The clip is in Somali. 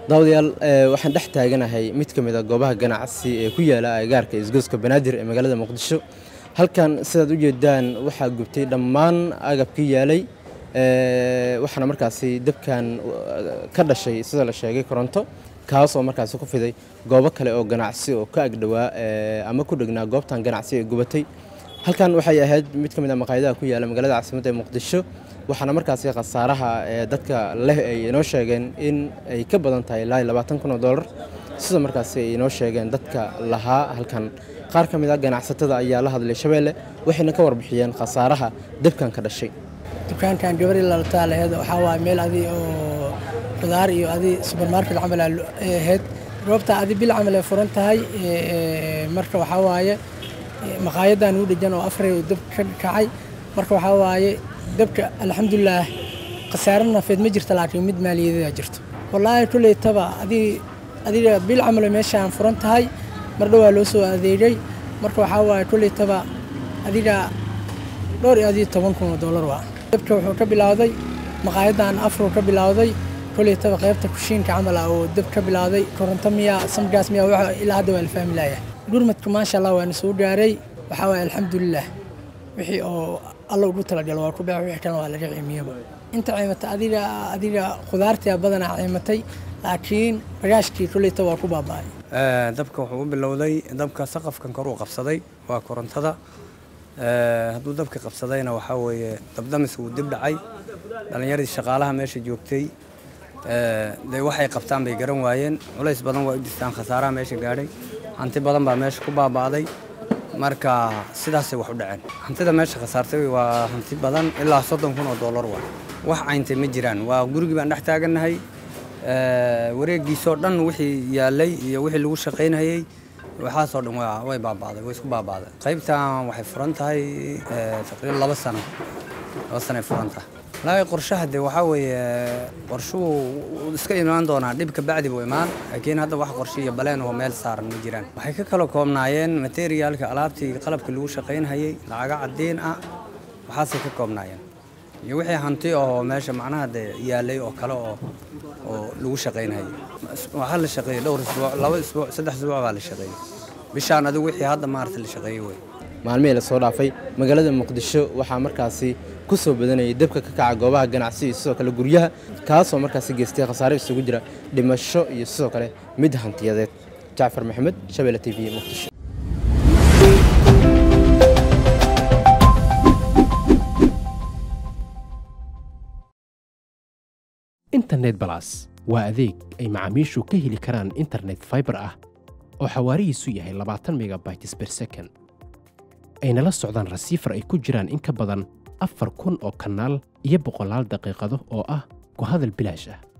daawadayaal waxaan dhex taaganahay mid ka mid a goobaha ganacsi ee ku yaala agagaarka isgoyska banaadir ee magaalada muqdisho halkan sidaad u jeedaan waxaa gubtay dhammaan agabkii yaalay waxaana markaasi dabkan ka dhashay sida la sheegay koronto kaasoo markaasi ku fiday goobo kale oo ganacsi oo ka agdhowaa ama ku dhegnaa goobtan ganacsi ee gubatay halkan waxay ahayd mid ka mid a maqaayadaha ku yaala magaalada caasimadda ee muqdisho waxaana markaasi khasaaraha dadka leh ay inoo sheegeen in ay ka badan tahay ilaa labaatan kun oo dollar sida markaasi ay inoo sheegeen dadka lahaa halkan qaar ka mid a ganacsatada ayaa la hadlay shabeelle waxayna ka warbixiyeen khasaaraha dabkan ka dhashay dukaankan gabari lalataa laheed waxaa waaye meel adi oo qudaar iyo adi subermarket camal ay ahayd goobta adi bil camal ay furan tahay marka waxaa waaye maqaayadan u dhejan oo afray dab ka kacay marka waxaa waaye dabka alxamdulilaah khasaare nafeed ma jirta laakiin mid maaliyadeeda jirto wallaahi kuleytaba adii adiga bil camal meeshaan furan tahay mar dhowaa loo soo adeegay marka waxaa waaye kuleytaba adiga dhowr iyo adii toban kun oo dollar waa dabka wuxuu ka bilowday maqaayadan afruu ka bilowday kuleytaba qaybta kushiinka camal ah oo dab ka bilowday koronto miya samgaas miya wax ilaa hadda waa la fahmi laaya gurmadka maasha allah waana soo gaaray waxaa waaye alxamdulilah wixii oo alla ugu talagalo waa ku beec wixii kalena waa laga ciimiyaba inta ciimata adiga adiga khudaartii badanaa ciimatay laakiin bagaashkii kuleyta waa ku baaba'ay dabka wuxuu u bilowday dabka saqafkan kor uu qabsaday waa korontada hadduu dabka qabsadayna waxaa weeye dabdamis wuu dib dhacay dhallinyaradii shaqaalaha meesha joogtay dee waxay qabtaan bay garan waayeen culays badan waa u jirtaan khasaaraha meesha gaadhay hanti badan baa meesha ku baaba'day marka sidaasay wax u dhaceen hantida meesha khasaartay waa hanti badan ilaa soddon kun oo dollar waa wax cayntay ma jiraan waa gurigii baan dhex taagannahay wareegiisoo dhan wixii yaalay iyo wixii lagu shaqaynayey waxaasoo dhan way baaba'day way isku baaba'day qaybtan waxay furan tahay taqriiban laba sano laba sanoay furan tahay laakiin qorshaha dee waxaa weeye qorshuhu iska imaan doonaa dhibka bacdi buu imaan laakiin hadda wax qorshe iyo baleen oo meel saaran ma jiraan waxay ka kala koobnaayeen materiaalka alaabtii qalabka lagu shaqaynhayey lacaga caddiin ah waxaasay ka koobnaayeen iyo wixii hanti oo meesha macnaha dee yaalay oo kale oo oo lagu shaqaynhayay waxaa la shaqeeyey dhowr isbuuc laba isbuuc saddex isbuuc baa la shaqeeyey bishaan adigu wixii hadda maarata la shaqeeyey wey maalmihii lasoo dhaafay magaalada muqdisho waxaa markaasi ku soo badanayay dabka ka kaca goobaha ganacsi iyo sidoo kale guryaha kaasoo markaasi geystay khasaare isugu jira dhimasho iyo sidoo kale mid hantiyadeed jacfar maxamed shabeelle t v muqdisho internet balas waa adeeg ay macaamiishu ka heli karaan internet faibar ah oo xawaarihiisu yahay labaatan megabytes ber second ayna la socdaan rasiifar ay ku jiraan in ka badan afar kun oo kanaal iyo boqolaal daqiiqado oo ah ku hadal bilaash ah